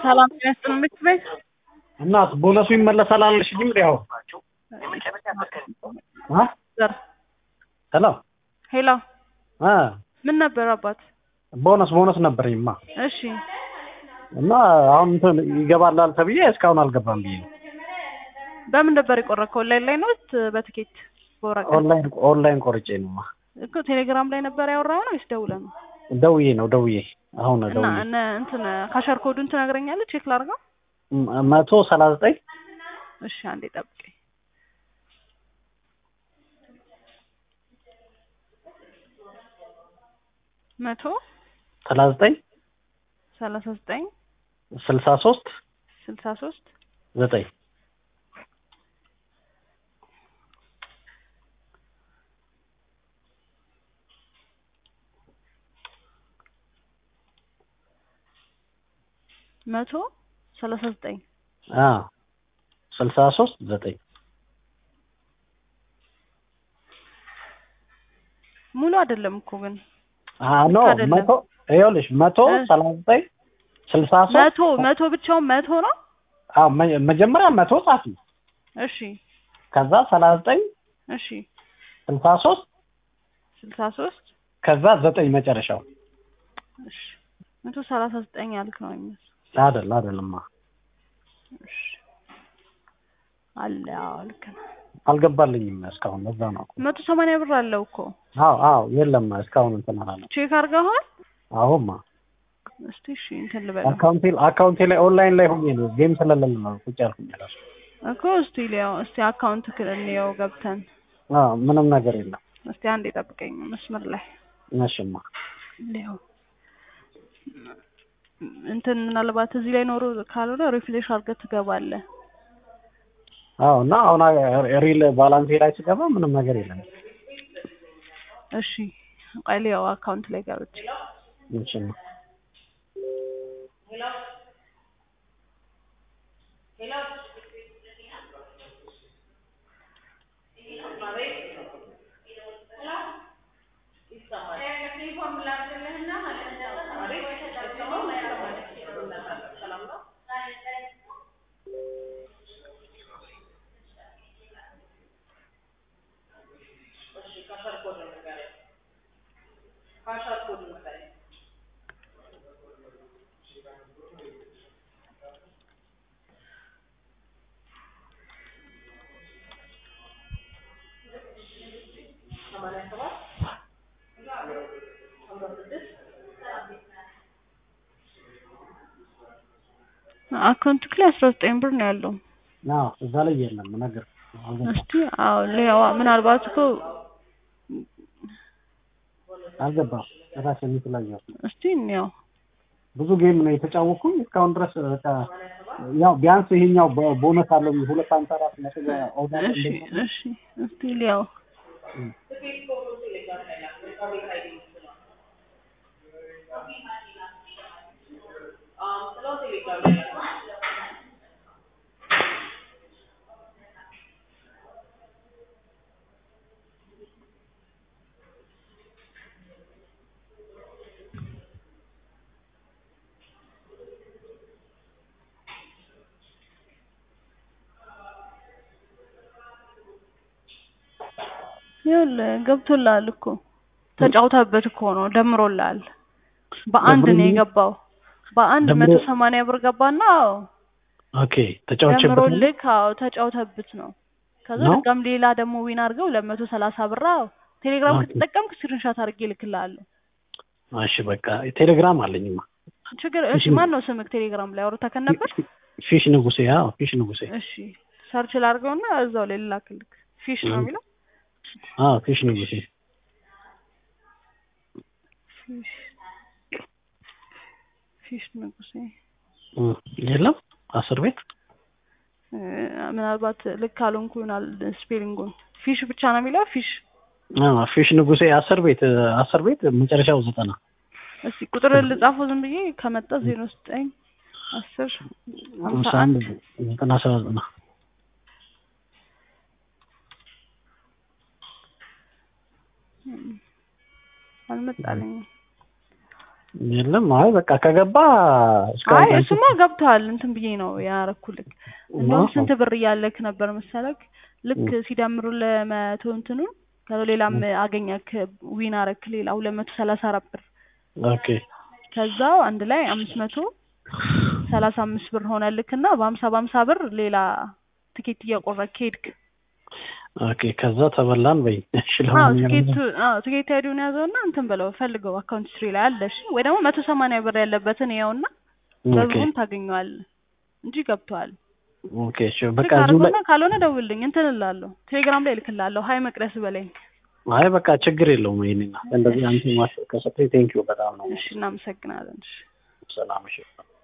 ሰላም ጤና ይስጥልኝ ምክር ቤት እናት ቦነሱ ይመለሳል አልሽኝም? ያው አ ዘር ሄሎ ሄሎ አ ምን ነበር አባት? ቦነስ ቦነስ ነበረኝማ እሺ እና አሁን እንትን ይገባላል ተብዬ እስካሁን አልገባም ብዬ ነው። በምን ነበር የቆረጥከው? ኦንላይን ላይ ነው በትኬት በወረቀት? ኦንላይን ኦንላይን ቆርጬ ነውማ። እኮ ቴሌግራም ላይ ነበር ያወራው ነው ወይስ ደውለህ ነው? ደውዬ ነው ደውዬ አሁን እና ደውዬ እነ እንትን ካሸር ኮዱን ትነግረኛለህ? ቼክ ላድርገው። ም- መቶ ሰላሳ ዘጠኝ እሺ አንዴ ጠብቀኝ። መቶ ሰላሳ ዘጠኝ ሰላሳ ዘጠኝ ስልሳ ሶስት ስልሳ ሶስት ዘጠኝ መቶ ሰላሳ ዘጠኝ አ ስልሳ ሶስት ዘጠኝ ሙሉ አይደለም እኮ ግን አ ኖ አይደለም። መቶ ይኸውልሽ መቶ እ? ሰላሳ ዘጠኝ ስልሳ ሶስት መቶ መቶ ብቻውን መቶ ነው። አዎ መ- መጀመሪያ መቶ ጻፊ እሺ ከዛ ሰላሳ ዘጠኝ እሺ ስልሳ ሶስት ስልሳ ሶስት ከዛ ዘጠኝ መጨረሻው እሺ መቶ ሰላሳ ዘጠኝ ያልክ ነው የሚመስለው። አይደል አይደልማ እሺ አለ አዎ ልክ ነው። አልገባልኝም እስካሁን ለዛ ነው መቶ ሰማንያ ብር አለው እኮ አዎ አዎ የለም እስካሁን እንትን አላለም ቼክ አድርገዋል። አሁንማ እስቲ እሺ እንትን ልበለው አካውንቴ አካውንቴ ላይ ኦንላይን ላይ ሆኜ ነው ጌም ስለሌለ ነው ቁጭ ያልኩኝ እራሱ እኮ እስቲ ሊያው እስቲ አካውንት እንየው ገብተን አዎ ምንም ነገር የለም እስቲ አንድ የጠብቀኝ መስመር ላይ እሺማ ሊያው እንትን ምናልባት እዚህ ላይ ኖሮ ካልሆነ ሪፍሌሽ አድርገህ ትገባለህ። አዎ እና አሁን ሪል ባላንሴ ላይ ስገባ ምንም ነገር የለም እሺ ቆይ ሊያው አካውንት ላይ ገብቼ እሺማ አካውንት ላይ አስራ ዘጠኝ ብር ነው ያለው። አዎ እዛ ላይ የለም ነገር አልገባም እስቲ አዎ ሊያው ምናልባት እኮ አልገባም ራሴ የተለያየ እስቲ እንየው ብዙ ጌም ነው የተጫወኩኝ እስካሁን ድረስ በቃ ያው ቢያንስ ይሄኛው ቦ- ቦነስ አለው ሁለት አምሳ አራት ነጥብ ኦዳ እሺ እሺ እስቲ ሊያው ይኸውልህ ገብቶልሃል እኮ ተጫውተህበት እኮ ነው ደምሮልሃል። በአንድ ነው ደምሮልኝ? የገባው። በአንድ ደምሮ- መቶ ሰማንያ ብር ገባና አዎ ኦኬ ተጫውቼበት ነው? ደምሮልህ አዎ ተጫውተህበት ነው። ከዛ ነው? ድጋም ሌላ ደግሞ ዊን አድርገው ሁለት መቶ ሰላሳ ብር አዎ ቴሌግራም ኦኬ። ከተጠቀምክ ስክሪንሻት አድርጌ እልክልሃለሁ። እሺ በቃ ቴሌግራም አለኝማ ችግር እሺ እሺ። ማን ነው ስምክ ቴሌግራም ላይ አውርተከን ነበር? ፊሽ ንጉሴ አዎ ፊሽ ንጉሴ እሺ ሰርች ላድርገውና እዛው ላይ ልላክልክ። ፊሽ ነው እ። የሚለው አዎ ፊሽ ንጉሴ ፊሽ ፊሽ ንጉሴ እ፣ የለም አስር ቤት እ፣ ምናልባት ልክ አልሆንኩ ይሆናል ስፔሊንጉን። ፊሽ ብቻ ነው የሚለው ፊሽ። አዎ ፊሽ ንጉሴ አስር ቤት አስር ቤት መጨረሻው ዘጠና እስቲ ቁጥር ልጻፈው ዝም ብዬ ከመጣ ዜሮ ዘጠኝ አስር ሀምሳ ሃምሳ አንድ አንድ ዘጠና ሰባ ዘጠና አልመጣልኝም። የለም አይ በቃ ከገባ እስካሁን አይ ድረስ- እሱማ ገብቷል። እንትን ብዬ ነው ያረኩልክ። እንደውም ስንት ብር እያለክ ነበር መሰለክ? ልክ ሲደምሩ ለመቶ እንትኑን ከሌላም አገኘክ ዊን አረክ ሌላ ሁለት መቶ ሰላሳ አራት ብር ኦኬ ከዛው አንድ ላይ አምስት መቶ ሰላሳ አምስት ብር ሆነልክ እና በሀምሳ በሀምሳ ብር ሌላ ትኬት እያቆረክ ሄድክ። ኦኬ ከዛ ተበላን በይ እሺ አዎ ለማንኛውም ትኬቱ አዎ ትኬት አይዲውን ያዘውና እንትን ብለው ፈልገው አካውንት ስትሪ ላይ አለ። እሺ ወይ ደግሞ መቶ ሰማንያ ብር ያለበትን ያውና ኦኬ በብሩን ታገኘዋለህ እንጂ ገብቷል። ኦኬ እሺ በቃ ቼክ እዚሁ ላይ አድርጎና ካልሆነ ደውልልኝ እንትን እላለሁ። ቴሌግራም ላይ እልክልሃለሁ። ሀይ መቅደስ በለኝ። አይ በቃ ችግር የለውም ይሄንና እንደዚህ አንተ ማስተካከል ቴንኪው በጣም ነው እሺ እናመሰግናለን። እሺ ሰላም እሺ